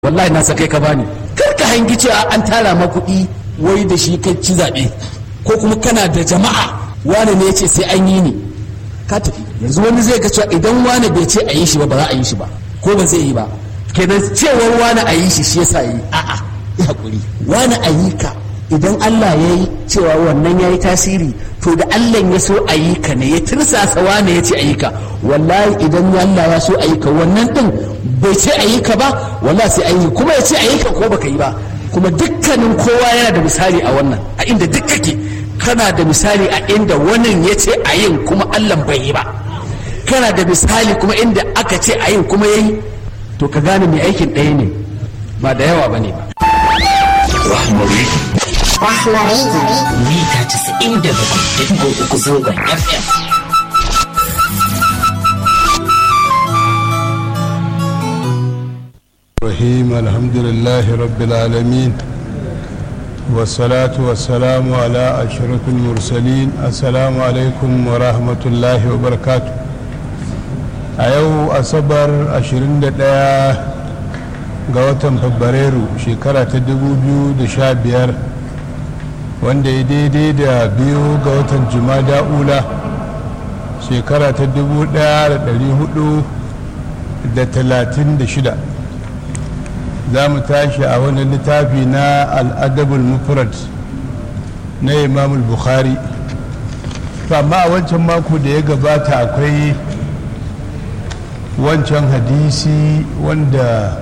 wallahi na sakai ka bani kar ka hangi cewa an tara ma kuɗi wai da shi kai ci zaɓe ko kuma kana da jama'a wani ne ya ce sai an yi ni ka tafi yanzu wani zai ga cewa idan wani bai ce a yi shi ba ba za a yi shi ba ko ba zai yi ba kenan cewar wani a yi shi shi yasa yi a'a ya hakuri wani a yi ka idan Allah ya yi cewa wannan ya yi tasiri to da Allah ya so a yi ka ne ya tirsasa wane ya ce a yi ka wallahi idan Allah ya so a yi ka wannan din bai ce a yi ka ba wallahi sai an yi kuma ya ce a yi ka ko baka yi ba kuma dukkanin kowa yana da misali a wannan a inda duk kake kana da misali a inda wannan ya ce a yin kuma Allah bai yi ba kana da misali kuma inda aka ce a yin kuma ya yi to ka gane mai aikin ɗaya ne ba da yawa ba ne ba Rahmari. Rahmari. Mita casa'in da bakwai da digo uku zangon FM. الرحيم الحمد لله رب العالمين والصلاة والسلام على أشرف المرسلين السلام عليكم ورحمة الله وبركاته أيو أصبر أشرين دقيقة ga watan fabrairu shekara ta 2015 wanda ya daidai da biyu ga watan jumada ula shekara ta 1436 za mu tashi a wani littafi na al'adabul mufrad na imamul bukhari amma a wancan mako da ya gabata akwai wancan hadisi wanda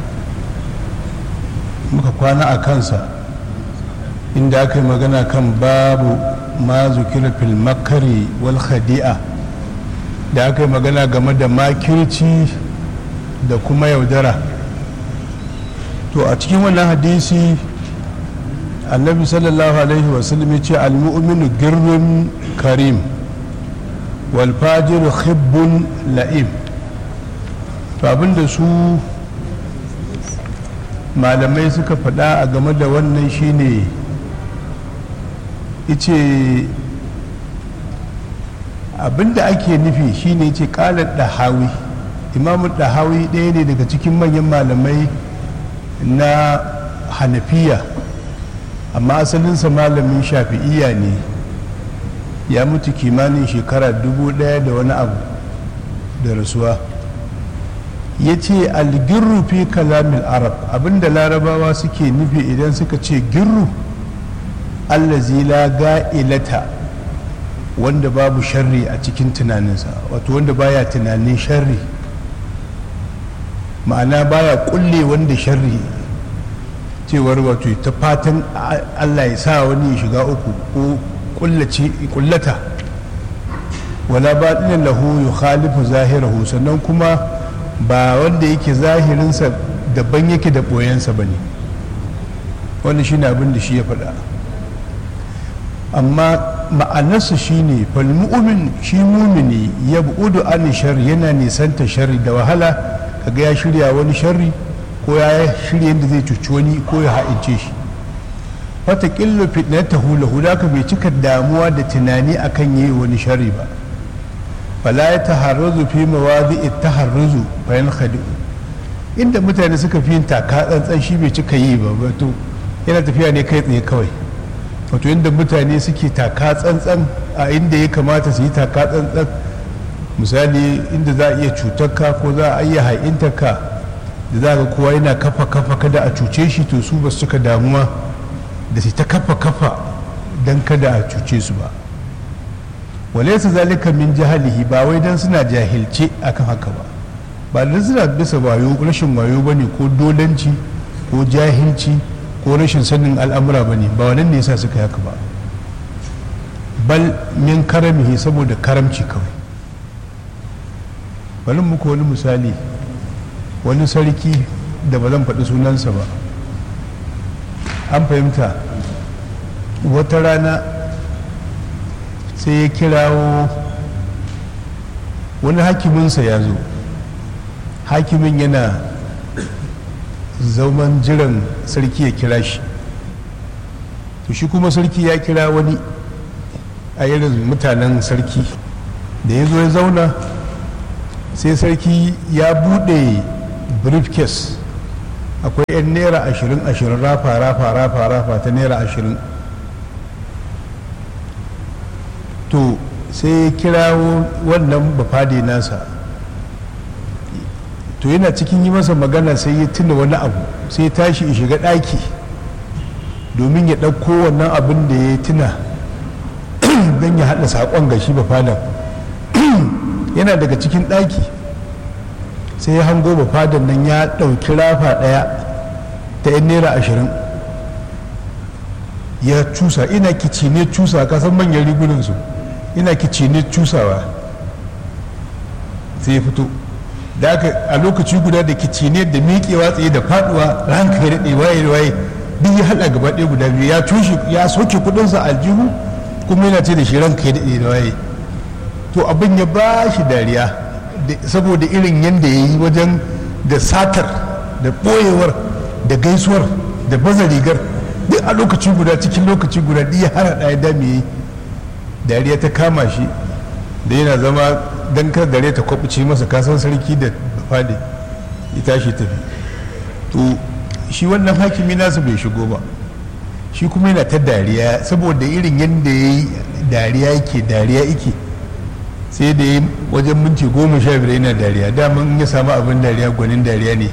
muka kwana a kansa inda aka yi magana kan babu ma zukira fil makari wal khadi'a da aka yi magana game da makirci da kuma yaudara to a cikin wannan hadisi annabi sallallahu alaihi wasallam ya ce almu'minu girrin karim wal fajiru khibbun la'im to abinda su malamai suka faɗa a game da wannan shine ice abinda ake nufi shine ce ƙalar ɗahawi imamu ɗahawi ɗaya ne daga cikin manyan malamai na hanafiya amma asalinsa malamin shafi'iya ne ya mutu kimanin shekara dubu ɗaya da wani abu da rasuwa ya ce algirru fi kalamin arab abinda larabawa suke nufi idan suka ce girru allazi la ga'ilata wanda babu sharri a cikin tunaninsa wato wanda baya tunanin sharri ma'ana baya kulle wanda sharri cewar wato ta fatan allah ya sa wani ya shiga uku ko kullata wala baɗinin lahu yukhalifu zahirahu sannan kuma ba wanda yake zahirinsa daban yake da ɓoyensa ba ne wanda shi ne abin da shi ya faɗa amma ma'anarsa shi ne falmu'umin shi mumini ya bu'udu an shari yana nisanta shari da wahala kaga ya shirya wani shari ko ya shirya yadda zai cuci wani ko ya ha'ince shi wata ƙillo fitnata hula hula ka bai cika damuwa da tunani akan yi wani shari ba fala ya taharruzu fi mawadi taharruzu bayan khadi inda mutane suka fi yin taka tsantsan shi bai cika yi ba wato yana tafiya ne kai tsaye kawai wato inda mutane suke taka tsantsan a inda ya kamata su yi taka tsantsan misali inda za a iya cutar ka ko za a iya ha'intar ka da za ga kowa yana kafa kafa kada a cuce shi to su ba su cika damuwa da su ta kafa kafa don kada a cuce su ba walaisa zalika min jahalihi ba wai dan suna jahilce akan haka ba ba dan suna bisa wayo rashin wayo bane ko dolanci ko jahilci ko rashin sanin al'amura bane ba wannan ne yasa suka haka ba bal min karamihi saboda karamci kawai bari muku wani misali wani sarki da ba zan faɗi sunansa ba an fahimta wata rana sai ya kirawo wani hakiminsa ya zo hakimin yana zauman jiran sarki ya kira shi to shi kuma sarki ya kira wani a irin mutanen sarki da ya zo ya zauna sai sarki ya bude briefcase akwai 'yan naira ashirin ashirin rafa rafa rafa rafa ta naira ashirin to sai ya kirawo wannan bafade nasa to yana cikin yi masa magana sai ya tuna wani abu sai ya tashi ya shiga ɗaki domin ya ɗauko wannan abin da ya tuna don ya haɗa saƙon ga shi bafadan yana daga cikin ɗaki sai ya hango bafadan nan ya ɗauki rafa ɗaya ta 'yan naira ashirin ya cusa ina kicine cusa kasan manyan rigunansu ina kicine cusawa sai ya fito da aka a lokaci guda da kicine da miƙewa tsaye da faduwa ranka ya daɗe waye waye duk ya haɗa gaba ɗaya guda biyu ya tushe ya soke kuɗinsa aljihu kuma yana ce da shi ranka ya daɗe da waye to abin ya ba shi dariya saboda irin yadda ya yi wajen da satar da ɓoyewar da gaisuwar da baza rigar duk a lokaci guda cikin lokaci guda duk ya hana ɗaya da me dariya ta kama shi da yana zama don kar dare ta kwabuce masa kasan sarki da fade ya tashi tafi to shi wannan hakimi nasu bai shigo ba shi kuma yana ta dariya saboda irin yadda ya yi dariya yake dariya yake sai da ya wajen minti goma sha biyar yana dariya daman ya samu abin dariya gwanin dariya ne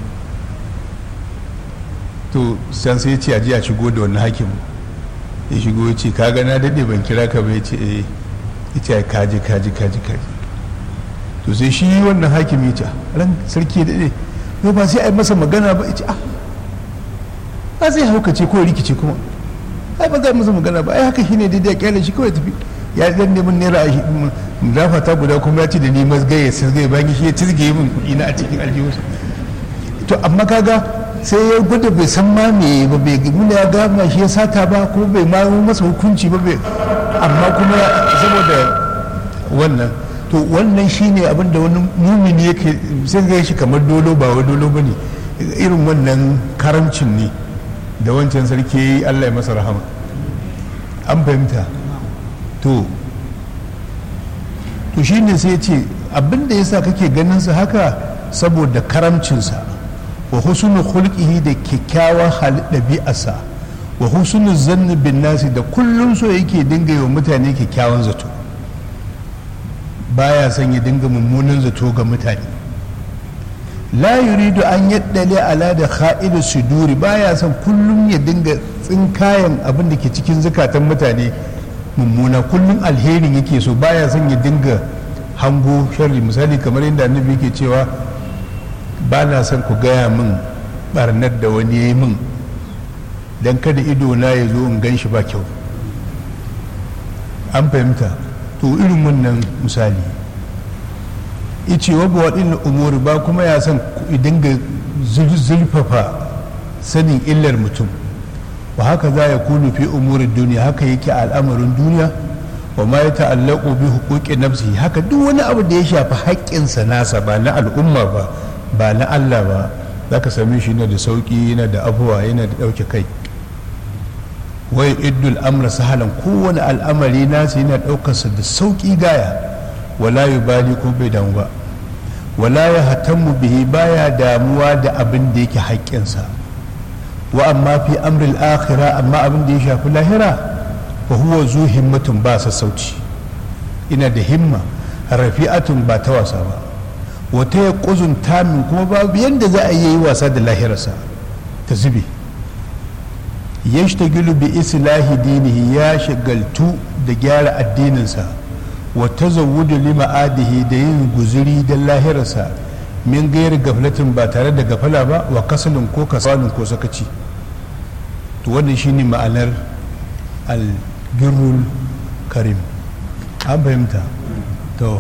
to san sai ce a ji a shigo da wannan hakimin ya shigo ya ce ka na daɗe ban kira ka ba ya ce eh ita ya kaji kaji kaji kaji to sai shi wannan hakimi ya ce ran sarki ya daɗe yau ba sai a yi masa magana ba ya ce ah ba zai haukace ko rikice kuma ai ba zai masa magana ba ai haka shine daidai ya kyale shi kawai tafi ya dan neman naira dafa ta guda kuma ya ce da ni mazgaye sai zai bayan shi ya cizge min kuɗi na a cikin aljihunsa to amma kaga sai ya gwada bai san ma me ba bai nuna ya gama shi ya sata ba kuma bai ma masa hukunci ba bai amma kuma saboda wannan to wannan shine abin da wani mumini yake sai ga shi kamar dolo ba wai dolo bane irin wannan karamcin ne da wancan sarki Allah ya masa rahama an fahimta to to shine sai ya ce abin da yasa kake ganin sa haka saboda karamcinsa wa husnul khulqihi da kyakkyawan halin ɗabi'arsa wa husnul zanni bin nasi da kullum so yake dinga yi wa mutane kyakkyawan zato baya son ya dinga mummunan zato ga mutane la yuridu an yaddale ala da kha'idu suduri baya son kullum ya dinga tsinkayen abin da ke cikin zukatan mutane mummuna kullum alherin yake so baya son ya dinga hango sharri misali kamar yadda annabi yake cewa ba na son ku gaya min barnar da wani ya yi min don kada ido na ya zo in gan shi ba kyau an fahimta to irin wannan misali ice wa waɗin umuri ba kuma ya son ku dinga zurfafa sanin illar mutum wa haka za ya kunu fi umurin duniya haka yake a al'amarin duniya wa ma ya ta'allaku bi huquqi nafsi haka duk wani abu da ya shafi haƙƙinsa nasa ba na al'umma ba ba na Allah ba za ka same shi yana da sauƙi yana da abuwa yana da ɗauke kai wai iddul amra sahalan kowane al'amari nasa yana ɗaukarsa da sauƙi gaya wala bali ko bai damu ba wala ya hatammu bihi baya damuwa da abin da yake haƙƙinsa wa amma fi amril akhira amma abin da ya shafi lahira fa huwa zu himmatun ba sassauci ina da himma rafi'atun ba ta wasa ba wata ya ƙuzun tamin kuma babu yadda za a yi wasa da lahirarsa ta zube ya gilu bi islahi dinihi ya shagaltu da gyara addininsa wata zawudu lima adihi da yin guzuri da lahirarsa min gayar gaflatin ba tare da gafala ba wa kasalin ko kasalin ko sakaci to wannan shine ma'anar albirrul karim an fahimta to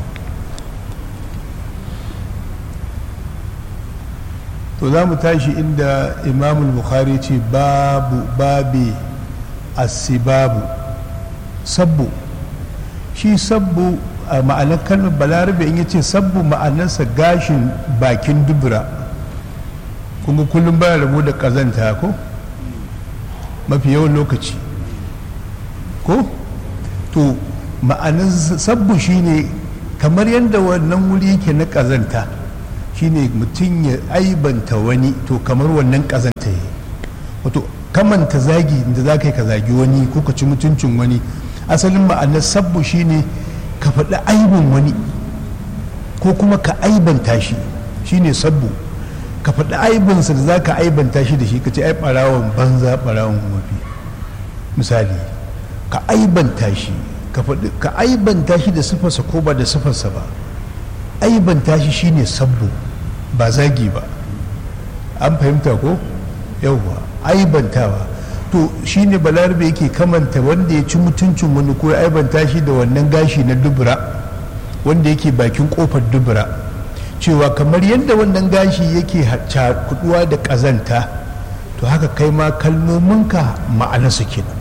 to za mu tashi inda imamul bukhari ce babu babi asibabu sabbu shi sabbu a ma'anar kalmar balarabe in yace sabbu ma'anarsa gashin bakin dubura kuma kullum baya rabu da kazanta ko mafi yawan lokaci ko to ma'anar sabbu shine kamar yadda wannan wuri yake na kazanta shi shine mutum ya aibanta wani to kamar wannan kazanta ya wato kamanta zagi da za ka yi ka zagi wani ko ka ci mutuncin wani asalin ma'anar sabbu shine ka faɗi aibin wani ko kuma ka aibanta shi shine sabbu ka faɗi aibinsa da za ka aibanta shi da shi ka ce ai ɓarawon banza ɓarawon mafi misali ka aibanta shi ka faɗi ka aibanta shi da sifarsa ko ba da sifarsa ba aibanta shi shine sabbu ba zagi ba an fahimta ko yauwa aibantawa to shine balarabe yake kamanta wanda ya ci mutuncin wani ko ya aibanta shi da wannan gashi na dubura wanda yake bakin kofar dubura cewa kamar yadda wannan gashi yake kuduwa da kazanta to haka kai ma kalmominka ma'ana su kenan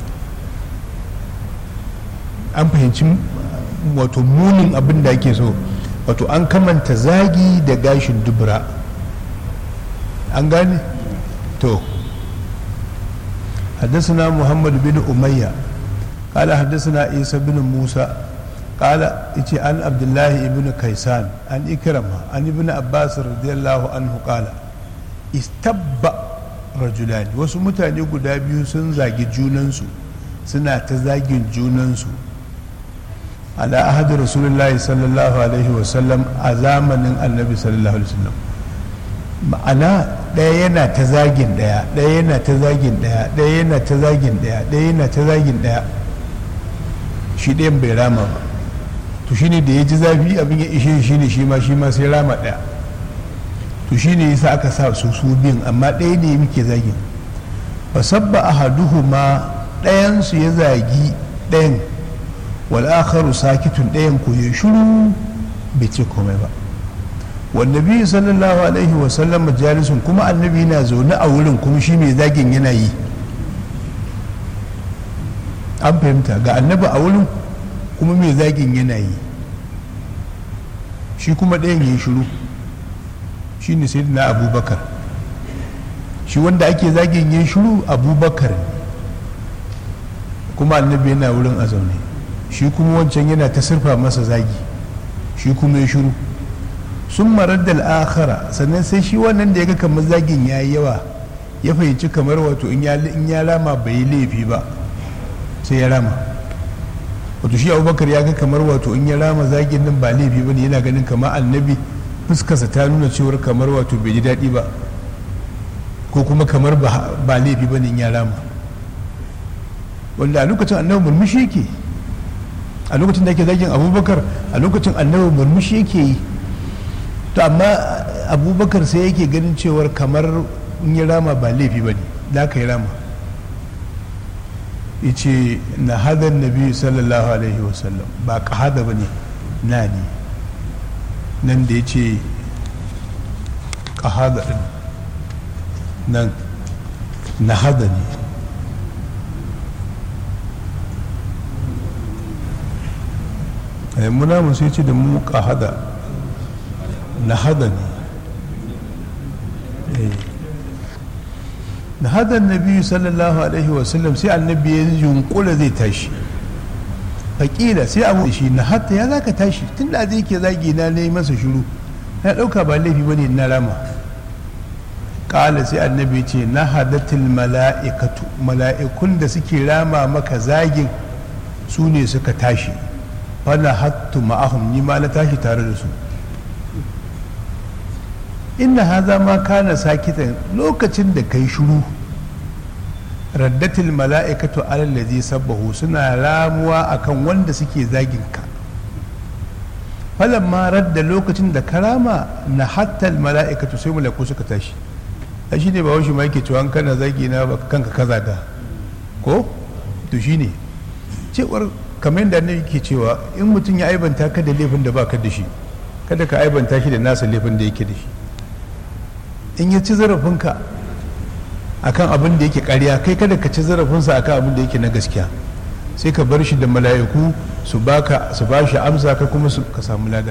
an fahimci wato munin abin da ake so wato an kamanta zagi da gashin dubura an gane to حدثنا محمد بن أمية قال حدثنا عيسى بن موسى قال إتي عن عبد الله بن كيسان عن إكرمة عن ابن عباس رضي الله عنه قال استب رجلان wasu mutane guda biyu sun zagi junansu suna ta zagin junansu ala ahadu rasulullahi sallallahu alaihi wasallam a zamanin annabi sallallahu alaihi wasallam ma'ana ɗaya yana ta zagin ɗaya ɗaya yana ta zagin ɗaya ɗaya yana ta zagin ɗaya ɗaya yana ta zagin ɗaya shi ɗayan bai rama ba to shi ne da ya ji zafi abin ya ishe shi ne shi ma shi ma sai rama ɗaya to shi ne yasa aka sa su su biyun amma ɗaya ne muke zagin fa sabba ahaduhu ma ɗayansu ya zagi ɗayan wal akharu sakitun ɗayan ko ya shiru bai ce komai ba wannabi sallallahu alaihi wasallam majalisun kuma annabi yana zaune a wurin kuma shi mai zagin yana yi an fahimta ga annabi a wurin kuma mai zagin yana yi shi kuma ɗayan ya yi shiru shi ne sai na abubakar shi wanda ake zagin ya yi shiru abubakar kuma annabi yana wurin a zaune shi kuma wancan yana ta sirfa masa zagi shi kuma ya shiru sun marar da al'akhara sannan sai shi wannan da ya ga kamar zagin ya yi yawa ya fahimci kamar wato in ya rama bai yi laifi ba sai ya rama wato shi abubakar ya ga kamar wato in ya rama zagin nan ba laifi ba ne yana ganin kamar annabi fuskarsa ta nuna cewar kamar wato bai ji daɗi ba ko kuma kamar ba laifi ba ne in ya rama wanda a lokacin annabi murmushi yake a lokacin da ake zagin abubakar a lokacin annabi murmushi yake yi to amma abubakar sai yake ganin cewar kamar in yi rama ba laifi ba ne da ka yi rama ce na hadar nabi sallallahu alaihi wasallam ba ka hada ba ne na ne nan da ya ce ka hada ɗin nan na hada ne muna mu sai ce da mu ka hada na hada ne na hada nabi sallallahu alaihi wasallam sai annabi ya yunkula zai tashi faƙila sai abu shi na hatta ya zaka tashi tun da zai ke zagi na ne masa shiru na ɗauka ba laifi bane na rama ƙala sai annabi ce na hadatil mala'ikatu mala'ikun da suke rama maka zagin su ne suka tashi fana hattu ma'ahum ni ma na tashi tare da su inna haza ma kana sakitan lokacin da kai shuru raddatil mala'ikatu alal ladhi sabbahu suna ramuwa akan wanda suke zagin ka ma radda lokacin da karama na hattal mala'ikatu sai malaku suka tashi ai shine ba shi ma yake cewa kana zagi na kanka kaza da ko to shine cewar kamar yadda annabi ke cewa in mutum ya aibanta ka da laifin da baka da shi kada ka aibanta shi da nasa laifin da yake da shi in ya ci zarafinka akan abin da yake karya kai kada ka ci zarafinsa akan abin da yake na gaskiya sai ka bar shi da mala'iku su baka su ba shi amsa ka kuma ka samu lada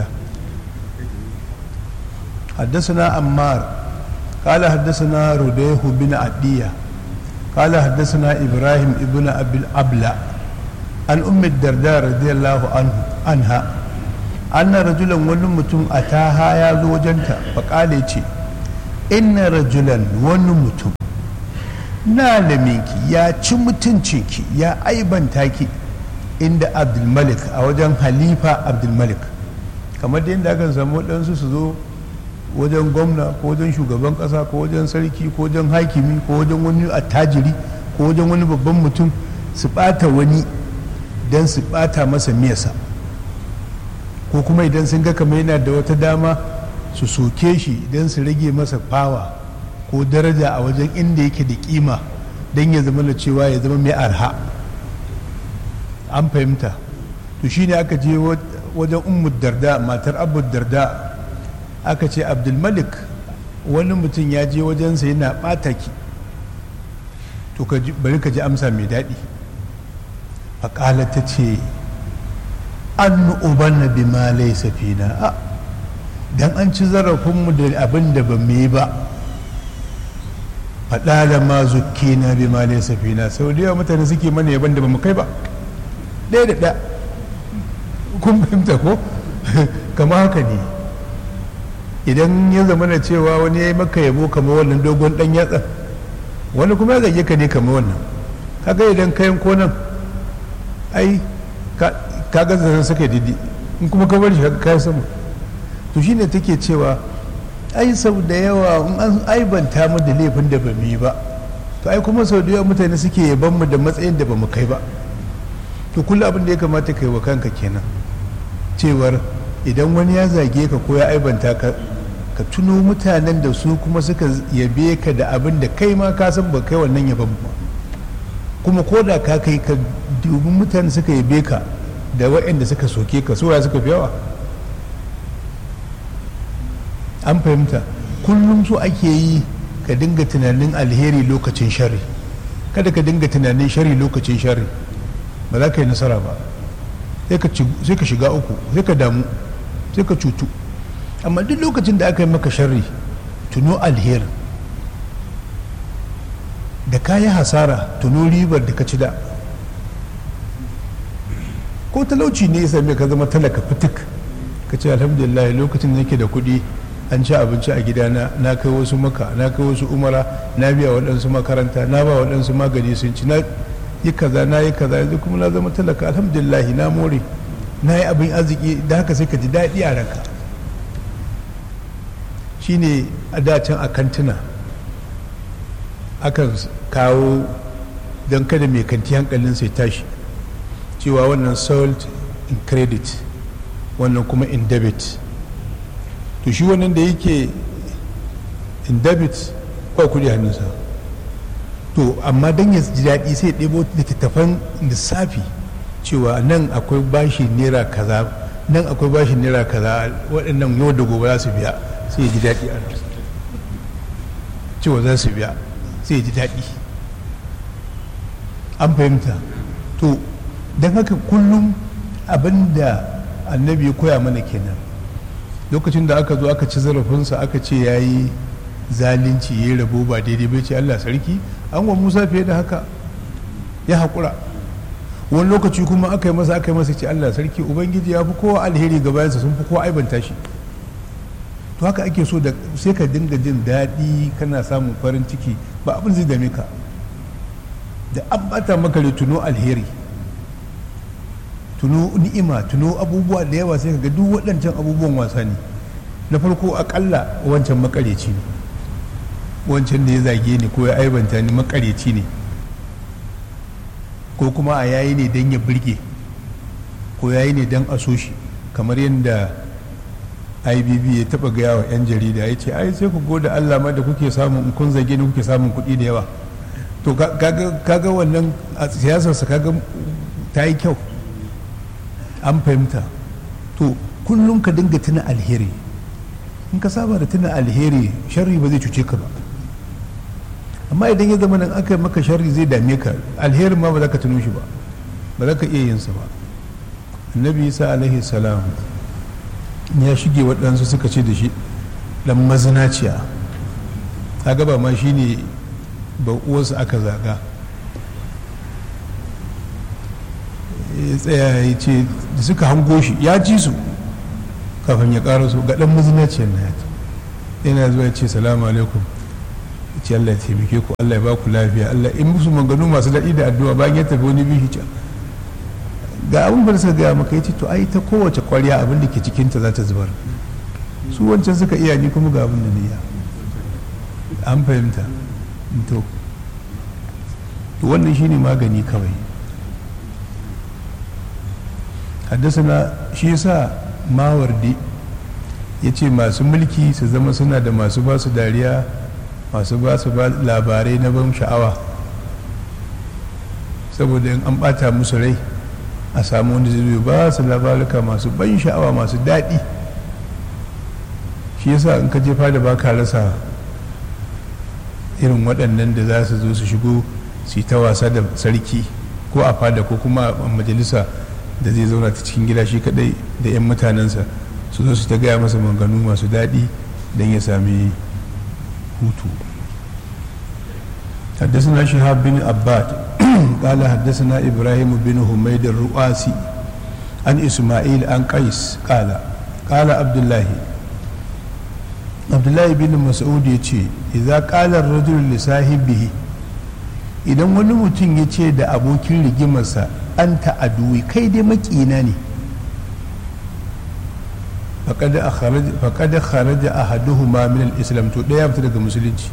حدثنا عمار قال حدثنا رديه بن عدية قال حدثنا إبراهيم ابن أبي الأبلة عن أم الدرداء رضي الله عنه عنها anna rajulan wani mutum a taha ya zo wajenta faƙale ce inna rajulan wani mutum na laminki ya ci mutuncinki ya aibanta ki inda abdulmalik a wajen halifa abdulmalik kamar da yadda aka samu waɗansu su zo wajen gwamna ko wajen shugaban ƙasa ko wajen sarki ko wajen hakimi ko wajen wani attajiri ko wajen wani babban mutum su ɓata wani don su ɓata masa miyasa ko kuma idan sun ga kamar yana da wata dama su soke shi don su rage masa fawa ko daraja a wajen inda yake da kima don ya zama da cewa ya zama mai arha an fahimta to shine aka je wajen ummu darda matar abu darda aka ce abdulmalik wani mutum ya je wajensa yana ɓata ki to bari ka ji amsa mai daɗi faƙala ta ce an ubanna bi ma laysa fina dan an ci zarafinmu da abin da ba mu yi ba faɗa da ma zukkina bi ma laysa fina sau da yawa mutane suke mana yaban da ba mu kai ba ɗaya da ɗaya kun fahimta ko kama haka ne idan ya zama na cewa wani ya yi maka yabo kamar wannan dogon ɗan yatsa wani kuma ya zage ka ne kamar wannan kaga idan kayan konan ai ka ga zanen suka didi in kuma ka bar shi ka kai sama to shine take cewa ai sau da yawa in an aibanta mu da laifin da ba mu yi ba to ai kuma sau da yawa mutane suke yaban mu da matsayin da ba mu kai ba to kullum abin da ya kamata kai wa kanka kenan cewar idan wani ya zage ka ko ya aibanta ka ka tuno mutanen da su kuma suka yabe ka da abin da kai ma ka san ba kai wannan yaban ba kuma ko da ka kai ka dubi mutane suka yabe ka da waɗanda suka soke ka suwa suka fi yawa an fahimta kullum so ake yi ka dinga tunanin alheri lokacin shari kada ka dinga tunanin shari lokacin shari ba za ka yi nasara ba sai ka shiga uku sai ka damu sai ka cutu amma duk lokacin da aka yi maka shari tuno alheri da ka yi hasara tuno ribar da ka ci da ko talauci ne ya same ka zama talaka fitik ka ce alhamdulillah lokacin da nake da kuɗi an ci abinci a gidana na kai wasu maka na kai wasu umara na biya waɗansu makaranta na ba waɗansu magani sun ci na yi kaza na yi kaza yanzu kuma na zama talaka alhamdulillah na more na yi abin arziki da haka sai ka ji daɗi a ranka shine a dacin a kantuna akan kawo don kada mai kanti hankalin sai tashi cewa wannan sold in credit wannan kuma in debit to shi wannan da yake in debit ba kudi hannunsa to amma don ya ji daɗi sai ɗebo littattafan lissafi cewa nan akwai bashi naira kaza nan akwai bashi naira kaza waɗannan yau da gobe za su biya sai ya ji daɗi a cewa za su biya sai ya ji daɗi an fahimta to don haka kullum abin da annabi ya koya mana kenan lokacin da aka zo aka ci zarafinsa aka ce ya yi zalunci ya yi rabo ba daidai bai ce allah sarki an wa musa fiye da haka ya haƙura wani lokaci kuma aka yi masa aka yi masa ce allah sarki ubangiji ya fi kowa alheri ga bayansa sun fi kowa aibanta shi to haka ake so da sai ka dinga jin daɗi kana samun farin ciki ba abin zai dame ka da an bata maka tuno alheri tuno ni'ima tuno abubuwa da yawa sai ga duk waɗancan abubuwan wasa ne na farko akalla wancan makareci ne wancan da ya zage ni ko ya aibanta ni makareci ne ko kuma a yayi ne don ya birge ko yayi ne don a so shi kamar yadda ibb ya taba gaya wa 'yan jarida ya ce ai sai ku goda allah ma da kuke samun in kun zage ni kuke samun kuɗi da yawa to kaga wannan a siyasarsa kaga ta yi kyau an fahimta to kullum ka dinga tuna alheri in ka saba da tuna alheri sharri ba zai cuce ka ba amma idan ya zama nan aka yi maka sharri zai dame ka alherin ma ba za ka tuno shi ba ba za ka iya yin sa ba annabi isa alaihi salam ya shige waɗansu suka ce da shi dan mazinaciya kaga ba ma shine ba uwarsa aka zaga ya tsaya ya ce da suka hango shi ya ji su kafin ya ƙara so ga ɗan mazinaciyar na yata yana zuwa ya ce salamu alaikum ya ce Allah ya taimake ku Allah ya ba ku lafiya Allah in musu maganu masu daɗi da addu'a bayan ya tafi wani bishi can ga abin da suka gaya maka ya ce to ai ta kowace ƙwarya abin da ke cikinta za ta zubar su wancan suka iya ni kuma ga abin da na iya an fahimta to to wannan shine magani kawai haddasa shi yasa mawardi ya ce masu mulki su zama suna da masu ba su dariya masu ba su labarai na ban sha'awa saboda in an bata musu rai a samu wanda zai ba su labaruka masu ban sha'awa masu daɗi shi yasa in ka jefa da baka rasa irin waɗannan da za su zo su shigo su yi ta wasa da sarki ko a fada ko kuma a majalisa da zai zauna ta cikin gida shi kadai da 'yan mutanensa su zo su ta gaya masa manganu masu daɗi don ya sami hutu حدثنا شهاب بن عباد قال حدثنا إبراهيم بن حميد الرؤاسي عن إسماعيل عن قيس قال قال عبد الله عبد الله بن مسعود يتي إذا قال الرجل لصاحبه idan wani mutum ya ce da abokin rigimarsa an ta'aduwi kai dai makina ne faƙada kharaja a haduhuma min al-islam to ɗaya fita daga musulunci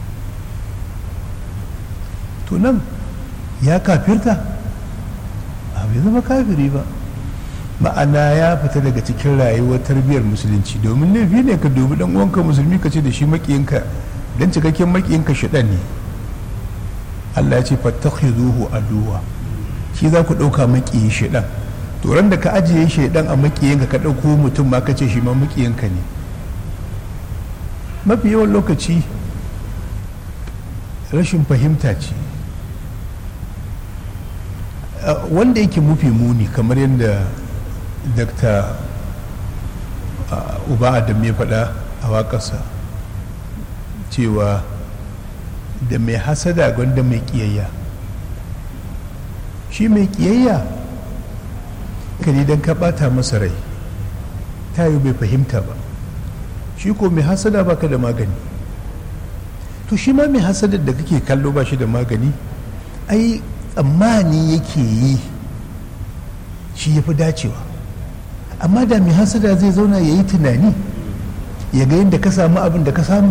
to nan ya kafirta a bai zama kafiri ba ma'ana ya fita daga cikin rayuwar tarbiyyar musulunci domin laifi ne ka dubi dan uwanka musulmi ka ce da shi makiyinka dan cikakken makiyinka shaɗan ne Allah ya ce fattakhizuhu aduwa shi za ku ɗauka makiyin shaɗan to ran da ka ajiye shaidan a makiyinka ka ɗauko mutum ma ka ce shi ma makiyinka ne mafi yawan lokaci rashin fahimta ce wanda yake mafi muni kamar yadda dr uba adam ya faɗa a waƙarsa cewa da mai hasada gwanda mai ƙiyayya shi mai ƙiyayya kani don ka ɓata masa rai ta yi bai fahimta ba shi ko mai hasada baka da magani to shi ma mai hasadar da kake kallo ba shi da magani ai tsammani yake yi shi ya fi dacewa amma da mai hasada zai zauna ya yi tunani ya ga yadda ka samu abin da ka samu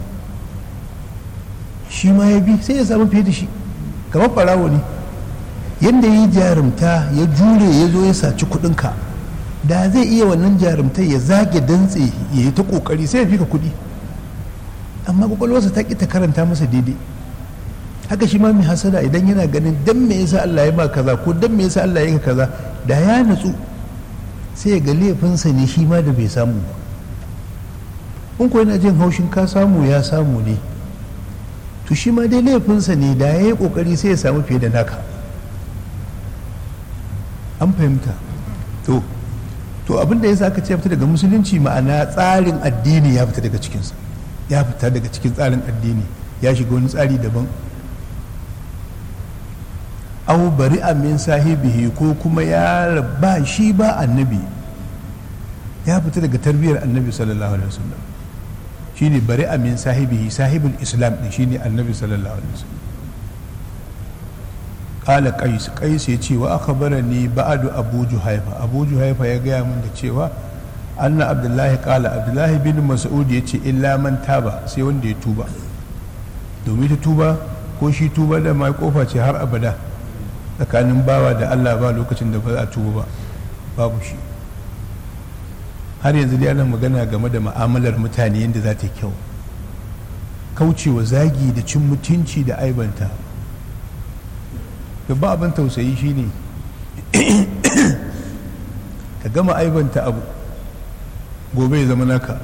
shi ma ya bi sai ya samu fiye da shi kamar ɓarawo ne yadda ya yi jarumta ya jure ya zo ya saci kuɗinka da zai iya wannan jarumtai ya zage dantse ya yi ta ƙoƙari sai ya fi ka kuɗi amma kwakwalwarsa ta ƙi ta karanta masa daidai haka shi ma mai hasada idan yana ganin dan me yasa Allah ya ba kaza ko dan me yasa Allah ya yi kaza da ya natsu sai ya ga laifinsa ne shi ma da bai samu ba in ko yana jin haushin ka samu ya samu ne to shi ma dai laifinsa ne da ya yi kokari sai ya samu fiye da naka an fahimta to to abin da ya sa aka ce fita daga musulunci ma'ana tsarin addini ya fita daga cikinsa ya fita daga cikin tsarin addini ya shiga wani tsari daban au bari min sahibihi ko kuma ya ba shi ba annabi ya fita daga tarbiyyar annabi sallallahu alaihi wasallam shine bari min sahibihi sahibul islam din shine annabi sallallahu alaihi wasallam kala qais qais ya ce wa akhbarani ba'du abu juhaifa abu juhaifa ya gaya min da cewa anna abdullahi kala abdullahi bin mas'ud ya ce illa man taba sai wanda ya tuba domin ta tuba ko shi tuba da mai kofa ce har abada tsakanin bawa da allah ba lokacin da ba a tuba ba babu shi har yanzu dai ana magana game da ma'amalar mutane yadda za ta kyau kaucewa zagi da cin mutunci da aibanta ba abin tausayi shine ka gama aibanta abu gobe ya zama naka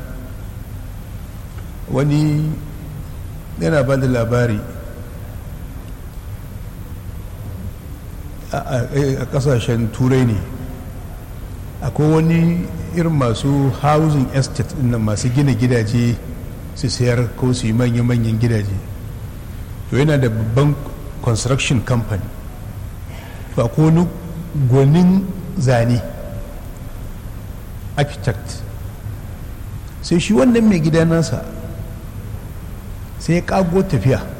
wani yana ba da labari a kasashen turai ne akwai wani irin masu housing estate nan masu gina gidaje su sayar ko su yi manya-manyan gidaje to yana da babban construction company to akwai wani gwanin zane architect sai shi wannan mai gida nasa sai ya kago tafiya